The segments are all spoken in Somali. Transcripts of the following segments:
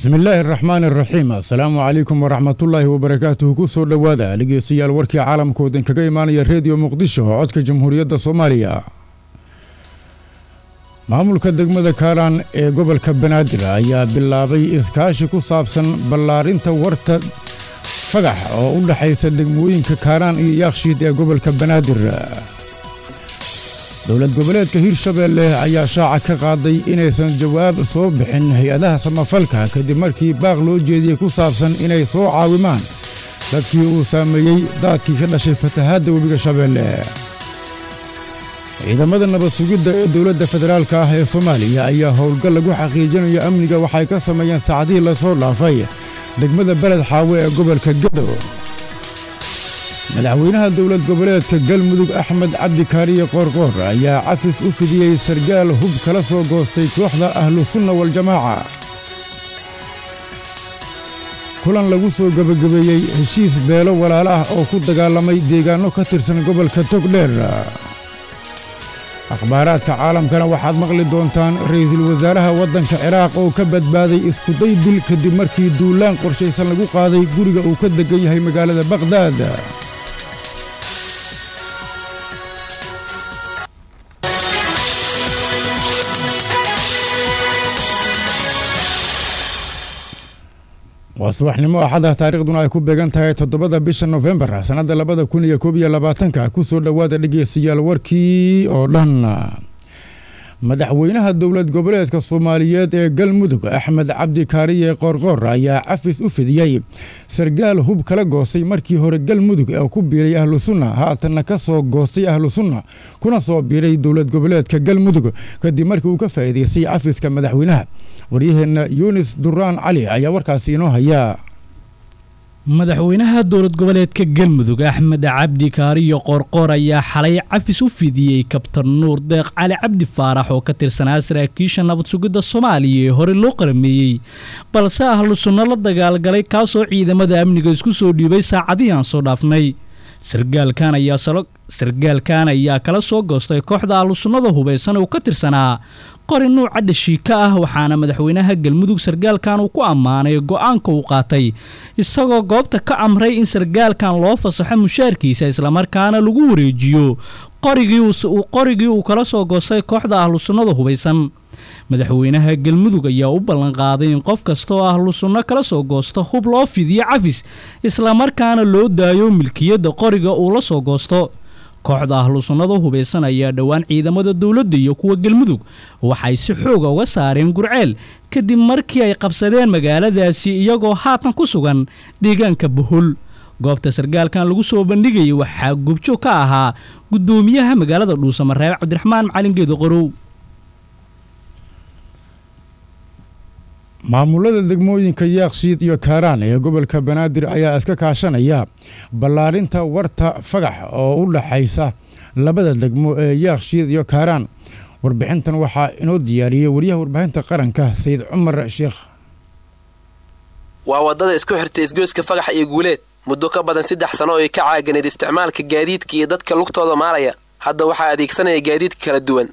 bismillaahi araxmaan araxiim assalaamu calaykum waraxmatullaahi wabarakaatuhu ku soo dhowaada dhegeystayaal warkii caalamkoodan kaga imaanaya reediyo muqdisho oo codka jamhuuriyadda soomaaliya maamulka degmada kaalaan ee gobolka banaadir ayaa bilaabay iskaashi ku saabsan ballaarinta warta fagax oo u dhexaysa degmooyinka kaalaan iyo yaakshiid ee gobolka banaadir dowlad goboleedka hirshabeelle ayaa shaaca ka qaaday inaysan jawaab soo bixin hay-adaha samafalka kadib markii baaq loo jeediyey ku saabsan inay soo caawimaan dadkii uu saameeyey daadkii ka dhashay fatahaadda webiga shabeelle ciidamada nabad sugidda ee dowladda federaalka ah ee soomaaliya ayaa howlgal lagu xaqiijinayo amniga waxay ka sameeyeen saacadihii lasoo dhaafay degmada beled xaawe ee gobolka gedo madaxweynaha dowlad goboleedka galmudug axmed cabdi kaariye qoorqoor ayaa cafis u fidiyey sargaal hub kala soo goostay kooxda ahlusunna waljamaaca kulan lagu soo gebagabeeyey heshiis beelo walaalo ah oo ku dagaalamay deegaanno ka tirsan gobolka togdheer akhbaaraadka caalamkana waxaad maqli doontaan ra'iisul wasaaraha waddanka ciraaq oo ka badbaaday iskuday dil kadib markii duulaan qorshaysan lagu qaaday guriga uu ka deggan yahay magaalada baqhdaad waa subaxnimo axada taariikhduna ay ku beegan tahay toddobada bisha nofembar sannadda labada kun iyo koob iyo labaatanka ku soo dhowaada dhegeystayaal warkii oo dhan madaxweynaha dowlad goboleedka soomaaliyeed ee galmudug axmed cabdi kaariye qoorqoor ayaa cafis u fidiyey sargaal hub kala goostay markii hore galmudug ee ku biiray ahlu sunna haatanna ka soo goostay ahlu sunna kuna soo biiray dowlad goboleedka galmudug kadib markii uu ka faa'iidaystay cafiska madaxweynaha waryaheenna yunis duraan cali ayaa warkaasi inoo hayaa madaxweynaha dowlad goboleedka galmudug axmed cabdi kaariyo qoorqoor ayaa xalay cafis u fidiyey kabtan nuur deeq cali cabdi faarax oo ka tirsanaa saraakiisha nabad sugidda soomaaliya ee hore loo qarameeyey balse ahlu sunno la dagaalgalay kaasoo ciidamada amniga isku soo dhiibay saacadihii aan soo dhaafnay sargaalkan ayaa kala soo goostay kooxda ahlu sunnada hubaysan uu ka tirsanaa qori nuuca dhashiika ah waxaana madaxweynaha galmudug sargaalkan uu ku ammaanay go'aanka uu qaatay isagoo goobta ka amray in sargaalkan loo fasaxo mushaarkiisa islamarkaana lagu wareejiyo qorigii uu kala soo goostay kooxda ahlu sunnada hubaysan madaxweynaha galmudug ayaa u ballanqaaday in qof kasta oo ahlu sunno kala soo goosto hub loo fidiyo cafis islamarkaana loo daayo milkiyadda qoriga uu la soo goosto kooxda ahlu sunnada hubaysan ayaa dhowaan ciidamada dowladda iyo kuwa galmudug waxay si xooga uga saareen gurceel kadib markii ay qabsadeen magaaladaasi iyagoo haatan ku sugan deegaanka bohol goobta sargaalkan lagu soo bandhigayay waxaa gubjoog ka ahaa guddoomiyaha magaalada dhuusamareeb cabdiraxmaan macalin geedo qorow maamulada degmooyinka yaakshiid iyo kaaraan ee gobolka banaadir ayaa iska kaashanaya ballaarinta warta fagax oo u dhaxaysa labada degmo ee yaakshiid iyo kaaraan warbixintan waxaa inoo diyaariyey wariyaha warbaahinta qaranka sayid cumar sheekh waa waddada isku xirtay isgoyska fagax iyo guuleed muddo ka badan saddex sano oo ay ka caaganeed isticmaalka gaadiidka iyo dadka lugtooda maalaya hadda waxaa adeegsanaya gaadiidka kala duwan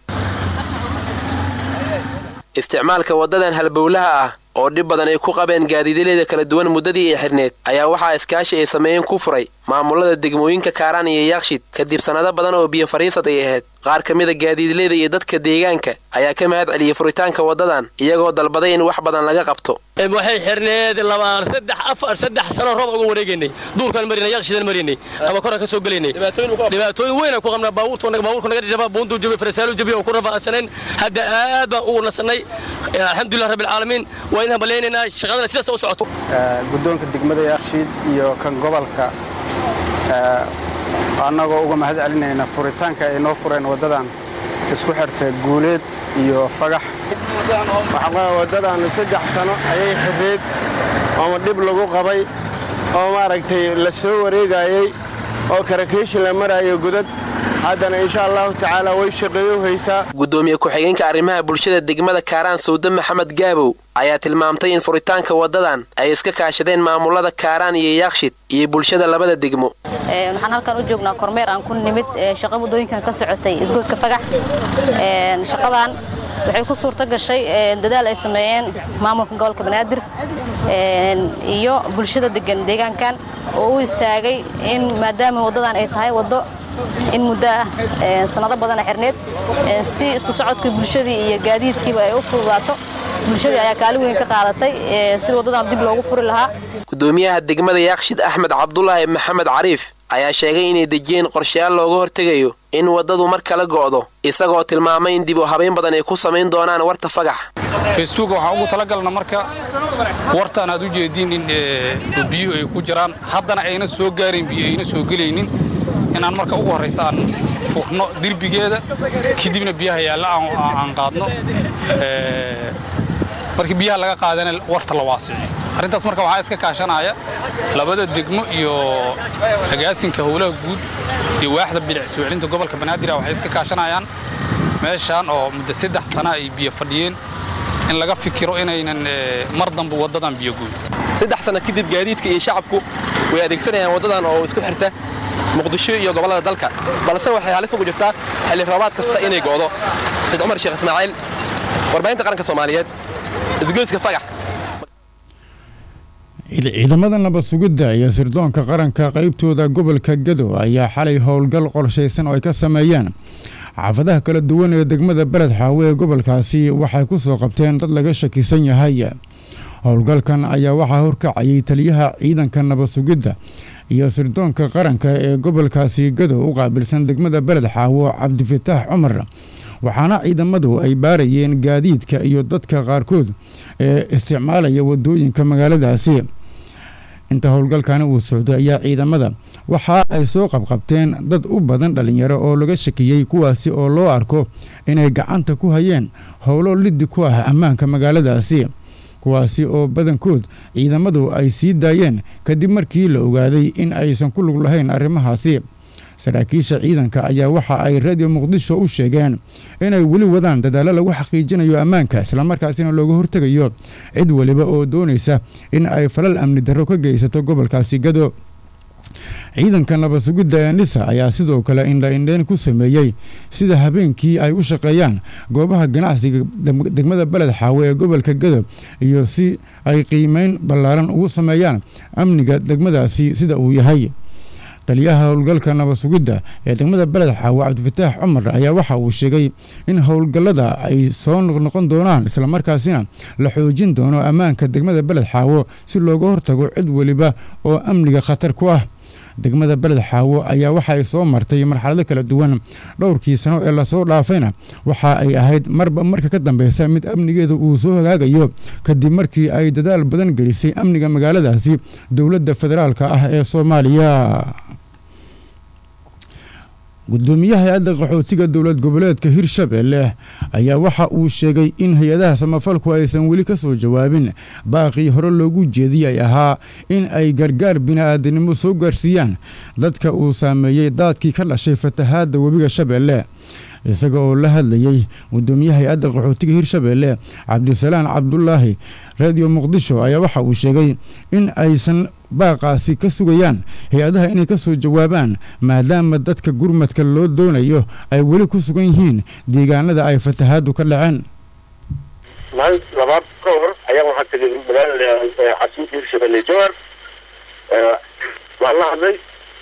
isticmaalka waddadan halbowlaha ah oo dhib badan ay ku qabeen gaadiidyaleeda kala duwan muddadii ay xidhneed ayaa waxaa iskaashi ay sameeyeen ku furay maamulada degmooyinka kaaraan iyo yaakshid kadib sannado badan oo biyo fadhiisad ay ahayd qaar ka mida gaadiidleyda iyo dadka deegaanka ayaa ka mahad celiyey furitaanka waddadan iyagoo dalbaday in wax badan laga qabto waxay xirneed labaan saddex afar saddex sano roob uga wareegaynay duurkaan marinay yakshidan marinay ama koran ka soo gelaynay dhibaatooyin weyn ku qabnaa baabuurtu baabuurku naga jaba buundu jabi farasaalu jabi oo ku rafaasanayn hadda aad baan ugu nasanay alxamdulilah rabbil caalamiin waa inaan baleynaynaa shaqadana sidaas u socoto guddoonka degmada yakshiid iyo kan gobolka annagoo uga mahad celinayna furitaanka ay noo fureen waddadan isku xirta guuleed iyo fagax waddadan saddex sano ayay xirreed ooma dhib lagu qabay oo maaragtay la soo wareegayey oo karakeyshin la maraayo godad haddana insha allahu tacaala way shaqeeyo haysaa guddoomiye ku-xigeenka arrimaha bulshada degmada kaaraan sawde maxamed gaabow ayaa tilmaamtay in furitaanka waddadan ay iska kaashadeen maamulada kaaraan iyo yaakshid iyo bulshada labada degmo waxaan halkan u joognaa kormeer aan ku nimid shaqa waddooyinkan ka socotay isgooska fagax shaqadan waxay ku suurto gashay dadaal ay sameeyeen maamulka gobolka banaadir iyo bulshada degan deegaankan oo u istaagay in maadaama waddadan ay tahay waddo in muddo ah sanado badana xirneed si isku socodkii bulshadii iyo gaadiidkiiba ay u fududaato bulshadii ayaa kaalin weyn ka qaadatay sida waddadan dib loogu furi lahaa gudoomiyaha degmada yaakshid axmed cabdulaahi maxamed cariif ayaa sheegay inay dejiyeen qorshayaal looga hortegayo in waddadu mar kala go'do isagoo tilmaamay in dib u habayn badan ay ku samayn doonaan warta fagax festuuga waxaan ugu talagalna marka wartaan aad u jeediin in biyuhu ay ku jiraan haddana ayna soo gaarayn biyo ayna soo gelaynin inaan marka ugu horraysa aan furno derbigeeda kadibna biyaha yaalla aan qaadno markii biyaha laga qaadana warta la waasiciyo arrintaas marka waxaa iska kaashanaya labada degmo iyo agaasinka howlaha guud iyo waaxda bilic soo celinta gobolka banaadir waxay iska kaashanayaan meeshaan oo muddo saddex sana ay biyo fadhiyeen in laga fikiro inaynan mar dambe waddadan biyo goyn saddex sana kadib gaadiidka iyo shacabku way adeegsanayaan waddadan oo isku xirta muqdisho iyo gobollada dalka balse waxay halis ugu jirtaa xilli roobaad kasta inay go'do said cumar sheekh ismaaciil warbaahinta qaranka soomaaliyeed isgoyska fagax ciidamada nabad sugidda iyo sirdoonka qaranka qaybtooda gobolka gado ayaa xalay howlgal qorshaysan oo ay ka sameeyeen xaafadaha kala duwan ee degmada beled xaawe ee gobolkaasi waxay ku soo qabteen dad laga shakisan yahay howlgalkan ayaa waxaa horkacayay taliyaha ciidanka nabad sugidda iyo sirdoonka qaranka ee gobolkaasi gado u qaabilsan degmada beled xaawo cabdifataax cumar waxaana ciidamadu ay baarayeen gaadiidka iyo dadka qaarkood ee isticmaalaya wadooyinka magaaladaasi inta howlgalkani uu socday ayaa ciidamada waxa ay soo qabqabteen dad u badan dhallinyaro oo laga shakiyey kuwaasi oo loo arko inay gacanta ku hayeen howlo liddi ku ah ammaanka magaaladaasi kuwaasi oo badankood ciidamadu ay sii daayeen kadib markii la ogaaday in aysan ku lug lahayn arrimahaasi saraakiisha ciidanka ayaa waxa ay radio muqdisho u sheegeen inay weli wadaan dadaallo lagu xaqiijinayo ammaanka islamarkaasina looga hortegayo cid weliba oo doonaysa in ay falal amni darro ka geysato gobolkaasi gado ciidanka nabad sugidda ee nisa ayaa sidoo kale indhaindheyn ku sameeyey sida habeenkii ay u shaqeeyaan goobaha ganacsiga degmada beled xaawe ee gobolka gado iyo si ay qiimeyn ballaaran ugu sameeyaan amniga degmadaasi sida uu yahay taliyaha howlgalka nabad sugidda ee degmada beled xaawe cabdifataax cumar ayaa waxa uu sheegay in howlgallada ay soo noqnoqon doonaan islamarkaasina la xoojin doono ammaanka degmada beled xaawo si looga hortago cid weliba oo amniga khatar ku ah degmada beled xaawo ayaa waxa ay soo martay marxalado kala duwan dhowrkii sano ee lasoo dhaafayna waxa ay ahayd marba marka ka dambeysa mid amnigeeda uu soo hagaagayo kadib markii ay dadaal badan gelisay amniga magaaladaasi dowladda federaalka ah ee soomaaliya gudoomiyaha hay-adda qaxootiga dowlad goboleedka hirshabeelle ayaa waxa uu sheegay in hay-adaha samafalku aysan weli ka soo jawaabin baaqii hore loogu jeediyay ahaa in ay gargaar bini'aadanimo soo gaarsiiyaan dadka uu saameeyey daadkii ka dhashay fatahaadda webiga shabeelle isaga oo la hadlayey gudoomiyaha hay-adda qaxootiga hirshabeelle cabdisalaan cabdulaahi radio muqdisho ayaa waxa uu sheegay in aysan baaqaasi ka sugayaan hay-adaha inay ka soo jawaabaan maadaama dadka gurmadka loo doonayo ay weli ku sugan yihiin deegaanada ay fatahaaddu ka dhaceen maalin labaad ka hor ayaan waxaa tegay magaalada casiimka hirshabelle jowar waan la hadlay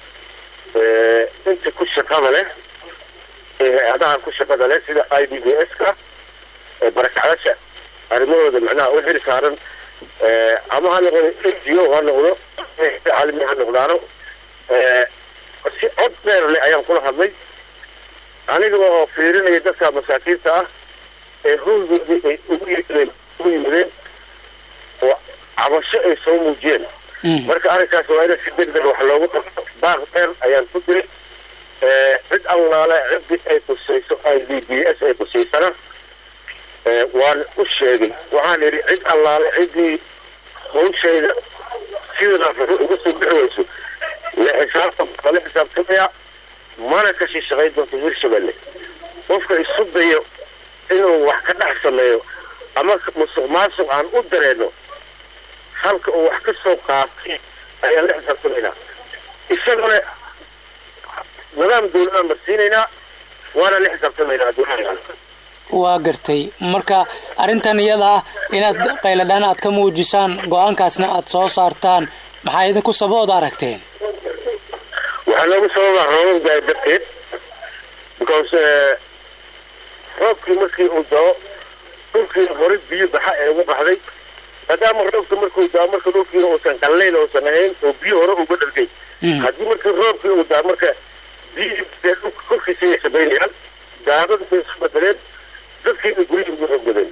inta ku shaqada leh ee hay-adaha ku shaqada leh sida i d b s ka barakacdasha arrimahooda macnaha u xil saaran ama ha noqdo n g o ha noqdo caalami ha noqdaano si cod dheer leh ayaan kula hadlay aniga oo fiirinaya dadka masaakiinta ah ee hoogoodii ay ugu yimideen ugu yimideen oo cabasho ay soo muujiyeen marka arrinkaas waa in si degdeg wax loogu qabto baaq dheer ayaan ku diray cid allaale ciddii ay kusayso i d b s ay kusaysana waan u sheegay waxaan idhi cid allaale ciddii hawshayda sidaas uga soo bixi weyso la xisaabtan la xisaabtamaya mana ka sii shaqayn doonto hirshabelle qofka isu dayo inuu wax ka dhex sameeyo ama musuq maasuq aan u dareeno halka uu wax ka soo qaatay ayaan la xisaabtamaynaa isaguna nidaam dawladaan marsiinaynaa waana la xisaabtamaynaa adduunyada waa gartay marka arrintan iyada ah inaad qayladhaan aad ka muujisaan go-aankaasna aad soo saartaan maxaa idinku sababood aragteen waxaa loogu sababaa roobab daay darteed because roobkii markii uu dao dhulkii hore biyo baxa ee uga baxday maadaama roobka markuu daa marka dhulkiina uusan qallayl uusan ahayn oo biyo hore uga dhargay haddii markii roobkii uu daa marka biyihii dhulka korkiisa ay sabaynayaan daadada bay isu bedeleen dadkiina guryihii ugu roggadeen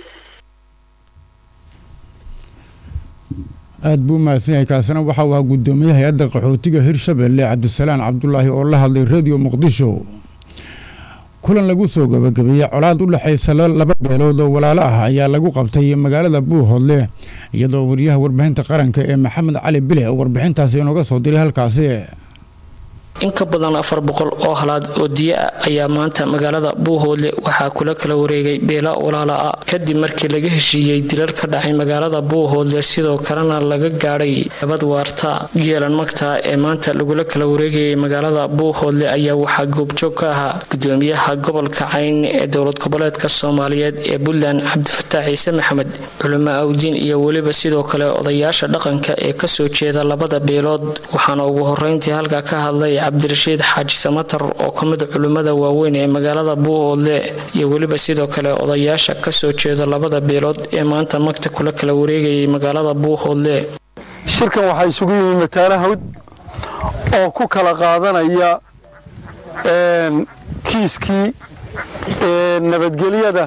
aad buu mahadsan yahay kaasina waxa uu ahaa guddoomiye hay-adda qaxootiga hirshabelle cabdisalaan cabdulaahi oo la hadlay radio muqdisho kulan lagu soo gabagabeeyey colaad u dhexaysa laba beelood oo walaalo ah ayaa lagu qabtay magaalada buuhoodle iyadoo wariyaha warbaahinta qaranka ee maxamed cali bile oo warbixintaasi inooga soo diray halkaasi in ka badan afar boqol oo halaad oo diya ah ayaa maanta magaalada buuhoodle waxaa kula kala wareegay beela walaala ah kadib markii laga heshiiyey dilal ka dhacay magaalada buuhoodle sidoo kalena laga gaadhay nabad waarta geelan magta ee maanta lagula kala wareegayay magaalada buuhoodle ayaa waxaa goobjoog ka ahaa gudoomiyaha gobolka cayn ee dowlad goboleedka soomaaliyeed ee puntland cabdifataax ciise maxamed culimo awdiin iyo weliba sidoo kale odayaasha dhaqanka ee kasoo jeeda labada beelood waxaana ugu horeyntii halka ka hadlay cabdirashiid xaaji samatar oo ka mid culimmada waaweyn ee magaalada buuhoodle iyo weliba sidoo kale odayaasha kasoo jeeda labada beelood ee maanta magta kula kala wareegayay magaalada buuhoodle shirkan waxaa isugu yimi mataana hawd oo ku kala qaadanaya kiiskii nabadgelyada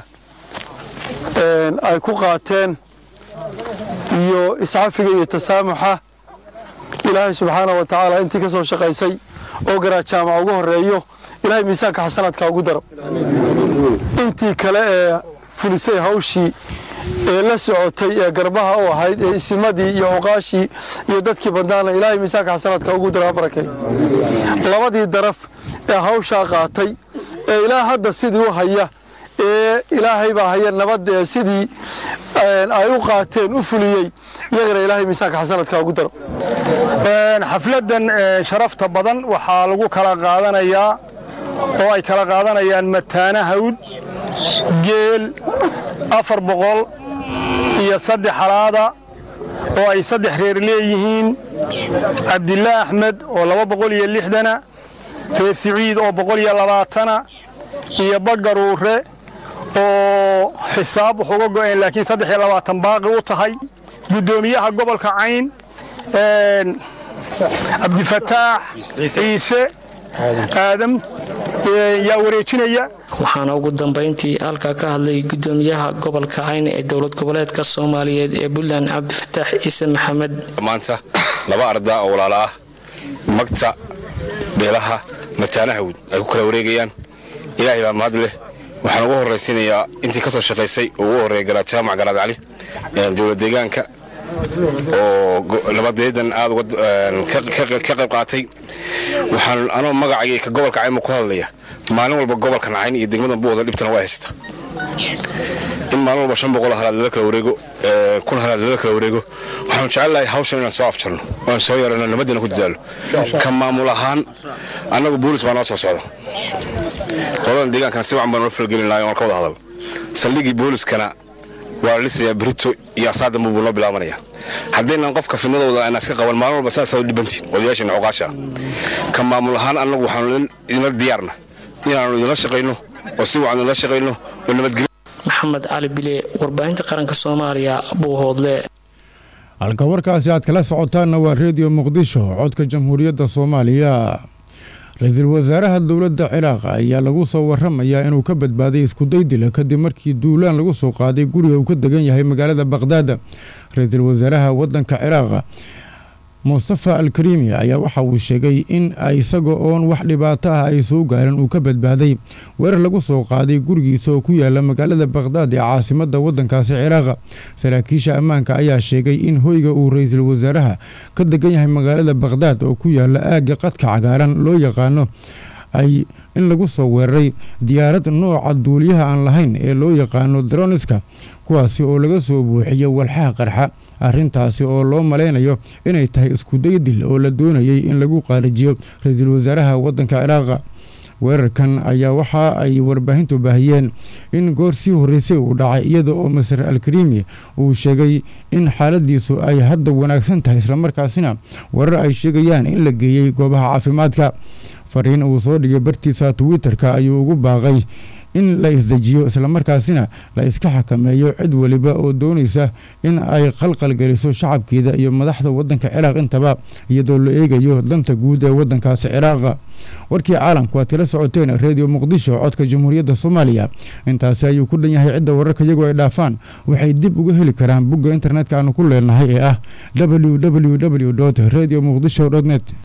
ay ku qaateen iyo iscafiga iyo tasaamuxa ilaahay subxaana wa tacaala intii ka soo shaqaysay oo garaad jaamaca ugu horeeyo ilaahay miisaanka xasanaadka ugu daro intii kale ee fulisay hawshii ee la socotay ee garbaha u ahayd ee isimadii iyo cuqaashii iyo dadkii badnaana ilaahay miisaanka xasanaadka ugu daro ha barakay labadii daraf ee hawshaa qaatay ee ilaa hadda sidii u haya ee ilaahay baa haya nabad ee sidii ay u qaateen u fuliyey iyagana ilaahay miisaanka xasanadka ugu daro xafladan sharafta badan waxaa lagu kala qaadanayaa oo ay kala qaadanayaan mataana hawd geel afar boqol iyo saddex halaada oo ay saddex reer leeyihiin cabdillah axmed oo laba boqol iyo lixdana reer siciid oo boqol iyo labaatana iyo bagaruure oo xisaab wax uga go'een laakiin saddex iyo labaatan baaqi u tahay guddoomiyaha gobolka cayn cabdifataax ciise aadam yaa wareejinaya waxaana ugu dambayntii halkaa ka hadlay gudoomiyaha gobolka cayn ee dowlad goboleedka soomaaliyeed ee puntland cabdifataax ciise maxamed maanta laba ardaa oo walaala ah magta beelaha mataanahawd ay ku kala wareegayaan ilaahay baa mahad leh waxaan ugu horraysiinayaa intii ka soo shaqaysay oo ugu horreeya garaad jaamac garaad cali dowlad deegaanka oo nabadeedan aad ka qayb qaatay waxaan anoo magacayga ka gobolka cayma ku hadlaya maalin walba gobolkan cayn iyo degmadan buuda dhibtana waa haysta in maalin walba shan boqol halaad lala kala wareego kun halaad lala kala wareego waxaanu jecelnahay hawshan inaan soo afjarno oan soo yarano nabadina ku dadaalo ka maamul ahaan annagu boolis baa noo soo socda qoladan deegaankana si wacan baan noo falgelin lahay oon ka wada hadal saldhigii booliskana waa la dhisayaa berito iyo asaadamba buu noo bilaabanaya haddaynan qofka fidnadooda aan iska qaban maalin walba saasaa u dhibantiin odayaashana cuqaasha ka maamul ahaan annagu waxaanu idinla diyaarna inaannu idinla shaqayno oo si wacan idinla shaqayno oo nabadgelyo maxamed cali bile warbaahinta qaranka soomaaliya buuhoodle halka warkaasi aad kala socotaanna waa reediyo muqdisho codka jamhuuriyadda soomaaliya ra-iisul wasaaraha dowladda ciraaq ayaa lagu soo waramayaa inuu ka badbaaday iskuday dila kadib markii duulaan lagu soo qaaday guriga uu ka degan yahay magaalada baqhdaad ra-iisul wasaaraha waddanka ciraaq mustafa alkarimi ayaa waxa uu sheegay in isaga oon wax dhibaato ah ay soo gaarin uu ka badbaaday weerar lagu soo qaaday gurigiisa oo ku yaala magaalada baqhdaad ee caasimadda waddankaasi ciraaq saraakiisha ammaanka ayaa sheegay in hoyga uu ra-iisul wasaaraha ka degan yahay magaalada baqhdaad oo ku yaala aagga qadka cagaaran loo yaqaano ay in lagu soo weeraray diyaarad nooca duuliyaha aan lahayn ee loo yaqaano droniska kuwaasi oo laga soo buuxiyo walxaha qarxa arrintaasi oo loo malaynayo inay tahay iskuday dil oo la doonayay in lagu qaarijiyo ra-iisul wasaaraha waddanka ciraaqa weerarkan ayaa waxa ay warbaahintu baahiyeen in goor sii horreysay uu dhacay iyada oo masar alkarimi uu sheegay in xaaladiisu ay hadda wanaagsan tahay islamarkaasina warar ay sheegayaan in la geeyey goobaha caafimaadka fariin uu soo dhigay bartiisa twitter-ka ayuu ugu baaqay in la isdejiyo islamarkaasina la iska xakameeyo cid weliba oo doonaysa in ay qalqalgeliso shacabkeeda iyo madaxda wadanka ciraaq intaba iyadoo la eegayo danta guud ee wadankaasi ciraaqa warkii caalamku waad kala socoteen redio muqdisho codka jamhuuriyadda soomaaliya intaasi ayuu ku dhan yahay cidda wararka iyagoo ay dhaafaan waxay dib uga heli karaan bogga internetka aanu ku leenahay ee ah www radio muqdisho net